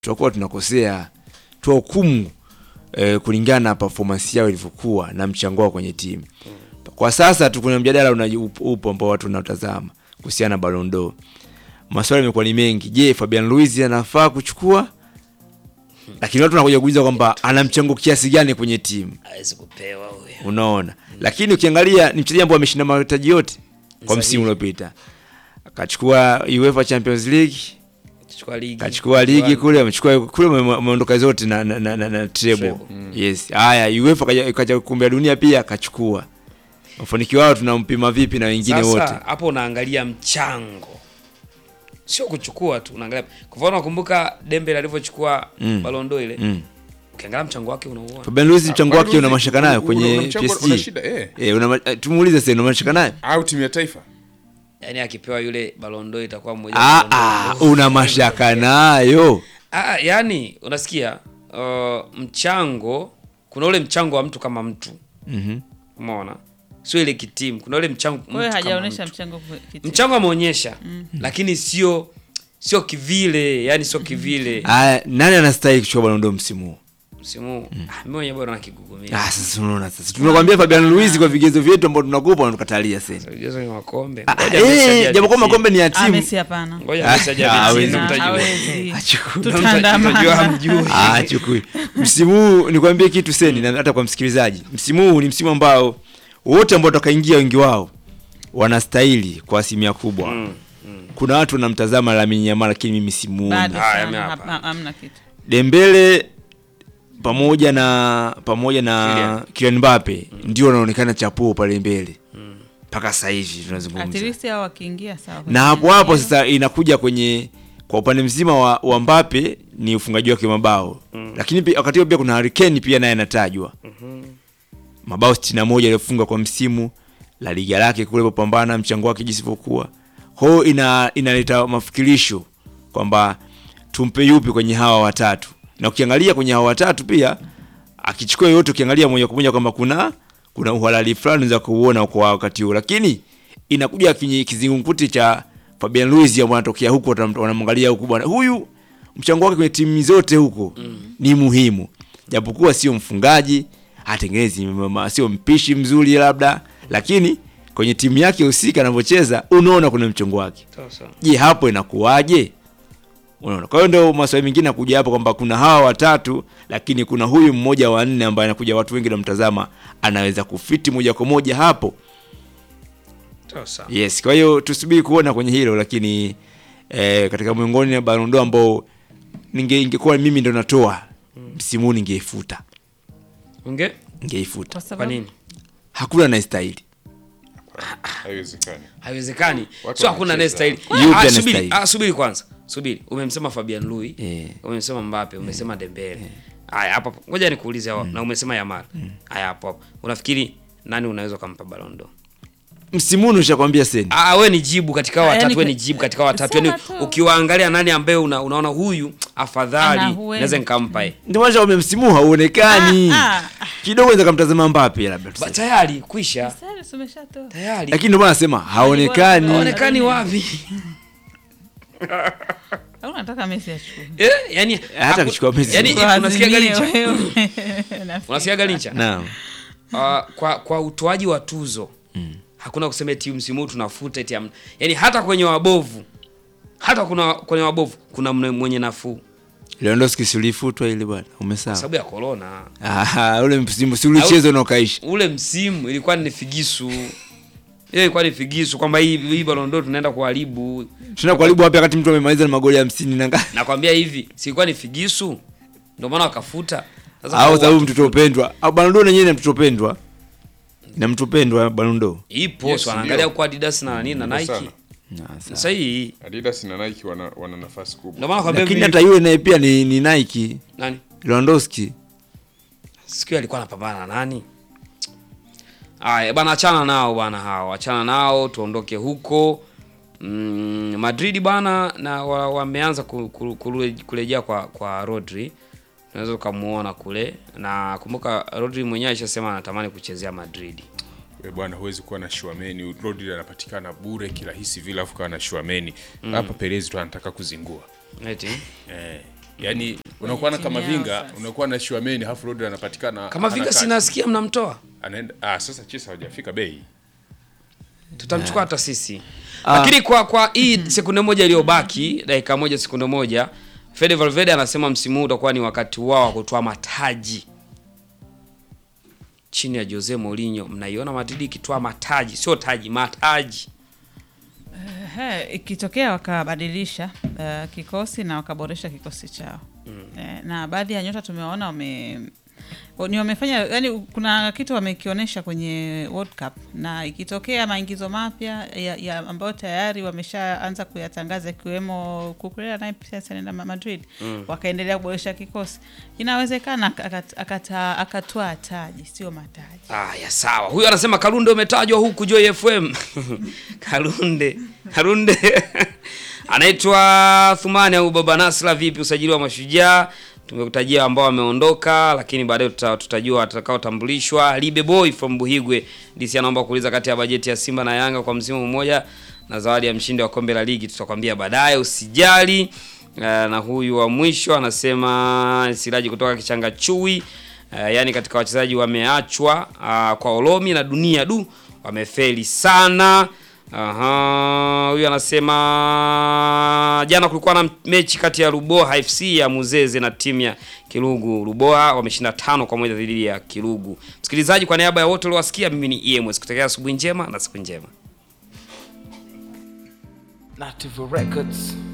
tutakuwa tunakosea tuwahukumu eh, kulingana na performance yao ilivyokuwa na mchango wao kwenye timu. Kwa sasa tu kuna mjadala una upo upo ambao watu wanatazama kuhusiana na Ballon d'Or. Maswali yamekuwa ni mengi. Je, Fabian Ruiz anafaa kuchukua? Lakini watu wanakuja kuuliza kwamba ana mchango kiasi gani kwenye timu. hawezi kupewa huyo. Unaona, lakini ukiangalia ni mchezaji ambaye ameshinda mataji yote kwa Sahihi. msimu uliopita, akachukua UEFA Champions League, Chukua ligi. kachukua ligi kule, amechukua kule, ame- ameondoka zote na, na, na, na, na treble. Treble. Yes, haya UEFA kaja, kaja kombe la dunia pia akachukua. Mafanikio wao tunampima vipi na wengine wote? Sasa hapo unaangalia mchango, sio kuchukua tu, unaangalia kwa mfano, nakumbuka Dembele alivyochukua Mm. Ballon d'Or ile, Mm. ukiangalia mchango wake unauona. Fabian Ruiz mchango Fabian wake una Ruiz, mashaka nayo una- kwenye una mchango- PSG. una shida, eh. Eh, una ma- eh, tumuulize sasa una mashaka nayo? au timu ya taifa Yaani akipewa yule Ballon d'Or itakuwa mmoja Ah, wa Ballon ah, d'Or. una mashaka nayo. Ah, yani unasikia uh, mchango, kuna ule mchango wa mtu kama mtu, Mhm. umeona, sio ile kitimu. Kuna ule mchango Kwa hiyo mtu kama hajaonyesha mtu. mchango kwa kiti. mchango ameonyesha, lakini sio sio kivile, yani sio kivile Aya, nani anastahili kuchukua Ballon d'Or msimu huu? msimu huu. Ah, mimi mwenyewe bado nakigugumia. Ah, sasa unaona sasa. Tunakwambia Fabian Ruiz kwa vigezo vyetu ambao tunakupa unatukatalia sasa. Vigezo ni makombe. Ah, Ngoja Messi aje eh, japo kwa apitie. makombe ni ya Ah, timu. Messi hapana. Ngoja Ah, Messi aje ah, apitie, hawezi. ndio Na mtajua. hawezi. Achukue. Ndio Tutaandamana. mtajua hamjui. Ah, chukui. Msimu huu nikwambie kitu seni na hata kwa msikilizaji. Msimu huu ni msimu ambao wote ambao watakaingia wengi wao wanastahili kwa asilimia kubwa. Mm, Kuna watu wanamtazama Lamine Yamal lakini mimi simuoni. Bado Haya, sana, mimi hapa. hapa- hamna kitu. Dembele pamoja na pamoja na Kylian. Kylian Mbappe ndio wanaonekana chapuo pale mbele mpaka sasa hivi tunazungumza. At least hao wakiingia sawa. na hapo hapo sasa inakuja kwenye kwa upande mzima wa, wa Mbappe ni ufungaji wake wa mabao lakini pia wakati huo pia kuna Harry Kane pia naye anatajwa mabao 61 aliyofunga kwa msimu la liga lake kule popambana mchango wake jinsi ilivyokuwa kwa hiyo ina inaleta mafikirisho kwamba tumpe yupi kwenye hawa watatu na ukiangalia kwenye hawa watatu pia akichukua yote ukiangalia moja kwa moja kwamba kuna kuna uhalali fulani za kuuona kwa wakati huo lakini inakuja kinyi- kizingumkuti cha Fabian Ruiz ambao anatokea huko watam- wanamwangalia huku bwana huyu mchango wake kwenye timu zote huko ni muhimu japokuwa sio mfungaji hatengenezi mama- sio mpishi mzuri labda lakini kwenye timu yake husika anavyocheza unaona kuna mchango wake Sasa. je hapo inakuwaje unaona kwa hiyo ndio maswali mengine nakuja hapo kwamba kuna hawa watatu lakini kuna huyu mmoja wa nne ambaye anakuja watu wengi namtazama anaweza kufiti moja kwa moja hapo Sasa. yes kwa hiyo tusubiri kuona kwenye hilo lakini eh, katika miongoni ya Ballon d'Or ambao ninge ingekuwa mimi ndo natoa msimu huu ningeifuta Unge? ningeifuta Kwa Kwa sababu nini? hakuna anayestahili haiwezekani Haiwezekani. Watu Sio hakuna wanacheza. anayestahili. Yupi Ah, subiri, anastahili? ah, subiri kwanza. Subiri. Umemsema Fabian Lui, Eh. umemsema Mbappe, umesema Dembele. Haya hapo hapo. Ngoja nikuulize hapo na umesema Yamal. Haya hapo hapo. Unafikiri nani unaweza kumpa Ballon d'Or? msimu huu nishakwambia seni Ah, we ni jibu katika hao Ah, yani watatu, we ni kwa- jibu katika hao watatu. Sema Yaani tu. ukiwaangalia nani ambaye una, unaona huyu afadhali Ana huenda. naweza nikampa yeye. ndio maana kwamba msimu huu hauonekani Ah, ah. kidogo naweza kumtazama Mbappe labda Ba- tuseme. Tayari kwisha. Sasa tumeshatoa. Tayari. lakini ndio maana nasema haonekani Haone- Haonekani wapi? Au unataka Messi achukue? Eh, yani Hata akichukua Messi. yani Kwa unasikia azimio, galicha? wewe. Nafikiri. Unasikia galicha? naam Uh, kwa kwa utoaji wa tuzo hakuna kusema eti msimu huu tunafuta eti amna. Yani hata kwenye wabovu hata kuna kwenye wabovu kuna mne- mwenye nafuu Lewandowski si ulifutwa ile bwana kwa umesahau sababu ya corona. ah ule msimu si ulichezwa na ukaisha Ule msimu ilikuwa ni figisu. Ile ilikuwa ni figisu kwamba hii hii Ballon d'Or tunaenda kuharibu. tuna karibu wapi wakati mtu amemaliza na magoli hamsini na ngapi Nakwambia hivi, si ilikuwa ni figisu. Ndio maana wakafuta. Sasa au kwa sababu watu- mtoto pendwa au Ballon d'Or yenyewe na mtoto pendwa na mtoto pendwa Ballon d'Or ipo Yes, so wanaangalia ndio. kwa Adidas na nini na Ndio Nike. sana. Ah, sawa. Sasa hii Adidas na Nike wana, wana nafasi kubwa ndio maana nakwambia lakini hivi- hata yule naye pia ni, ni Nike nani? Lewandowski siku hiyo alikuwa anapambana na nani? Aya bana, achana nao bana, hao achana nao, tuondoke huko. Mm, Madrid bana na wa- wameanza ku- ku- kule- kurejea kwa kwa Rodri, unaweza ukamuona kule, na kumbuka Rodri mwenyewe alishasema anatamani kuchezea Madrid. We bwana, huwezi kuwa na Shuameni. Rodri anapatikana bure kirahisi vile, afu kawa na Shuameni hapa. Perez tu anataka kuzingua Eti eh. Yaani unakuwa na timu kama yao vinga, sasa. unakuwa na Shuameni halafu Rodri anapatikana kama hana Vinga kazi. sinasikia mnamtoa, anaenda ah, sasa Chelsea hawajafika bei. tutamchukua hata sisi. Lakini kwa kwa hii sekunde moja iliyobaki, dakika moja sekunde moja, Fede Valverde anasema msimu huu utakuwa ni wakati wao wa kutoa mataji chini ya Jose Mourinho. Mnaiona Madrid ikitoa mataji, sio taji, mataji. Ehe, ikitokea wakabadilisha uh, kikosi na wakaboresha kikosi chao eh, na baadhi ya nyota tumewaona wame wa- ni wamefanya yani, kuna kitu wamekionyesha kwenye World Cup, na ikitokea maingizo mapya ya, ya ambayo tayari wameshaanza kuyatangaza ikiwemo Kukurea naye pia sasa anaenda Ma- Madrid wakaendelea kuboresha kikosi, inawezekana akat- akata- akatwaa taji, sio mataji. Aya, sawa. Huyu anasema Kalunde umetajwa huku Joy FM. Kalunde, Kalunde anaitwa Thumani au Baba Nasra. Vipi usajili wa Mashujaa? Tumekutajia ambao wameondoka, lakini baadaye tuta, tutajua watakaotambulishwa. Libe Boy from Buhigwe DC anaomba kuuliza kati ya bajeti ya Simba na Yanga kwa msimu mmoja na zawadi ya mshindi wa kombe la ligi, tutakwambia baadaye, usijali. Uh, na huyu wa mwisho anasema Siraji kutoka Kichanga Chui. Uh, yaani katika wachezaji wameachwa uh, kwa Olomi na dunia du wamefeli sana. Aha, huyu anasema jana kulikuwa na mechi kati ya Ruboha FC ya Muzeze na timu ya Kirugu. Ruboha wameshinda tano kwa moja dhidi ya Kirugu. Msikilizaji, kwa niaba ya wote uliowasikia, mimi ni EMS kutakia asubuhi njema na siku njema. Native Records.